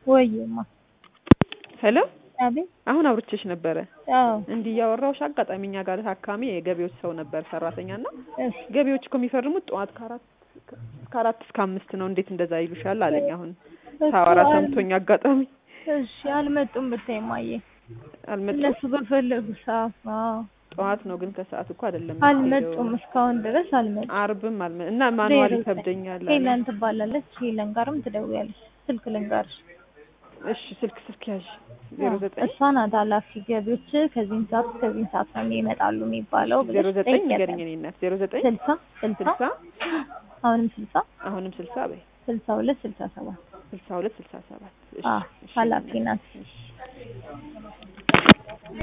ወይማ ሄሎ አቤት። አሁን አውርቼሽ ነበረ አዎ እንዲህ እያወራሁሽ አጋጣሚ እኛ ጋር ታካሚ የገቢዎች ሰው ነበር ሰራተኛ እና እሺ ገቢዎች እኮ የሚፈርሙት ጠዋት ከአራት ከአራት እስከ አምስት ነው እንዴት እንደዛ ይሉሻል አለኝ አሁን ሳወራ እኮ አል- ሰምቶኝ አጋጣሚ እሺ አልመጡም ብታይ ማየ አልመጡም እነሱ በፈለጉ ሰዓት አዎ ጠዋት ነው ግን ከሰዓት እኮ አይደለም አልመጡም እስካሁን ድረስ አልመጡም አርብም አልመ እና ማንዋል ዜሮ ይከብደኛል አለ። ሄለን ትባላለች ሄለን ጋርም ትደውያለሽ ስልክ ልንገርሽ እሺ ስልክ ስልክ ያዥ ዜሮ ዘጠኝ እሷ ናት ኃላፊ ገቢዎች ከዚህን ሰዓት ከዚህን ሰዓት ነው ይመጣሉ የሚባለው ዜሮ ብለሽ ዘጠኝ ጠይቂያት። ንገረኝ እኔ እናት ዜሮ ዘጠኝ ስልሳ ስልሳ ስልሳ አሁንም ስልሳ አሁንም ስልሳ በይ ስልሳ ሁለት ስልሳ ሰባት ስልሳ ሁለት ስልሳ ሰባት እሺ አዎ እሺ ኃላፊ እናት። ናት እሺ